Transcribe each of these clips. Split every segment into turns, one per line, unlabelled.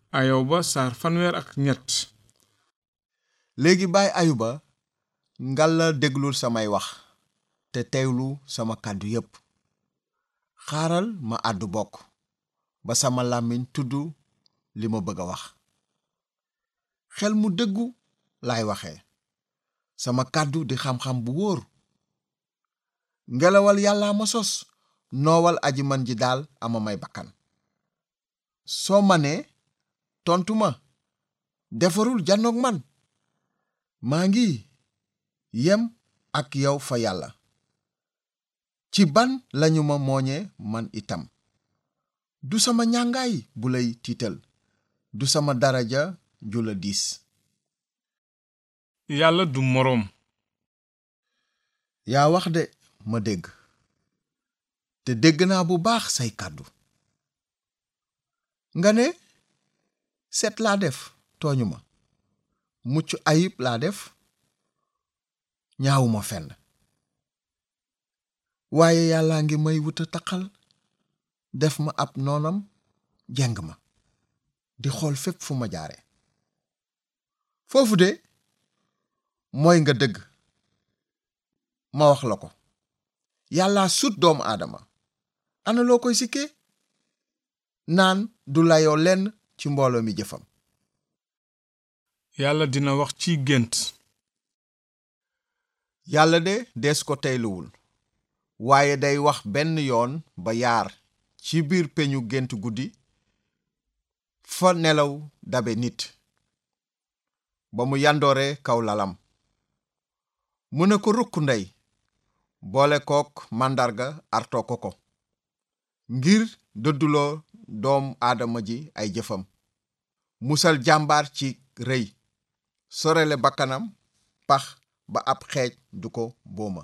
ayoba saar fanweer ak ñett
léegi baay ayuba ngal la déglul samay wax te teewlu sama kàddu yépp xaaral ma àddu bokk ba sama làmmiñ tudd li ma bëgg a wax xel mu dëggu laay waxe sama kàddu di xam-xam bu wóor ngelawal yàlla ma sos noowal aji man ji daal ama may bakkan soo ma nee tontu ma defarul janoog man maa ngi yem ak yow fa yàlla ci ban lañu ma mooñe man itam du sama ñàngaay bu lay tiital du sama daraja ju la diis
yàlla du moroom
yaa wax de ma dégg te dégg naa bu baax say kàddu nga ne set laa def tooñu ma mucc ayib laa def ñaawuma fenn waaye yàllaa ngi may wuta taqal def ma ab noonam jeng ma di xool fépp fu ma jaare foofu de mooy nga dëgg ma wax la ko yàlla sut doomu aadama ana loo koy sikkee naan du layoo lenn ci mbooloo mi jëfam
yàlla dina wax ci gént
yàlla de dees ko teyluwul waaye day wax benn yoon ba yaar ci biir peñu gént guddi fa nelaw dabe nit ba mu yandoore kaw lalam mu ne ko rukk ndey boole kook màndarga artoo ko ko ngir dëdduloo doom aadama ji ay jëfam musal jàmbaar ci rëy sorele bakkanam pax ba ab xeej du ko booma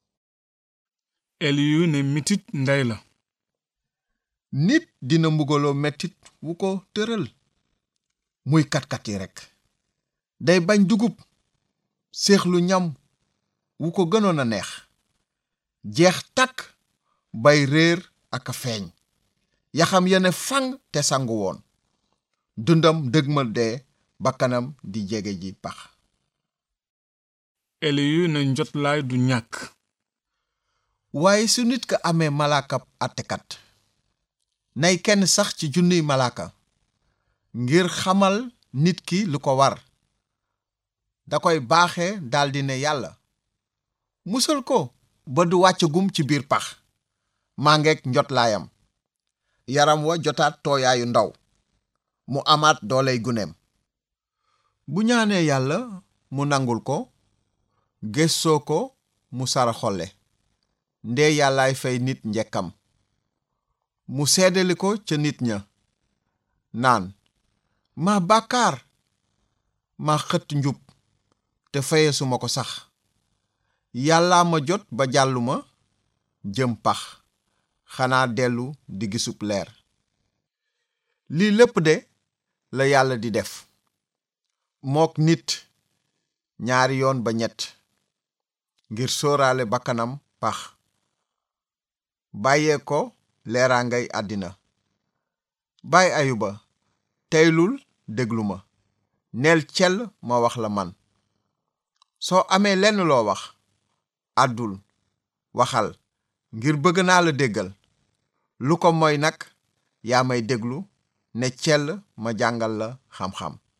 eliyu ne mitit ndey la
nit dina mbugaloo mettit wu ko tëral muy katkat yi rekk day bañ dugub séexlu ñam wu ko gënoon a neex jeex takk bay réer ak a feeñ yaxam yene fang te sangu woon dundam dëgmal dee bakkanam di jege ji pax
eliyu ne njotlaay du ñàkk
waaye su nit ka amee malaakab àttekat nay kenn sax ci junniy malaaka ngir xamal nit ki lu ko war da koy baaxe daldi ne yàlla musal ko ba du wàccagum ci biir pax maa ngeeg njotlaayam yaram wa jotaat tooyaayu ndaw mu amaat dooley guneem bu ñaanee yàlla mu nangul ko gëstoo ko mu sara xolle ndee yàllaay fay nit njekkam mu seedali ko ca nit ña naan ma bàkkaar ma xët njub te fayesuma ko sax yàllaa ma jot ba jàlluma jëm pax xanaa dellu di gisub leer lii lépp de la yàlla di def mook nit ñaari yoon ba ñett ngir sóoraale bakkanam pax bàyyee ko leeraangay àddina baay ayuba teylul déglu ma neel cell ma wax la man soo amee lenn loo wax àddul waxal ngir bëgg naa la déggal lu ko moy nag yaa may déglu ne cell ma jàngal la xam-xam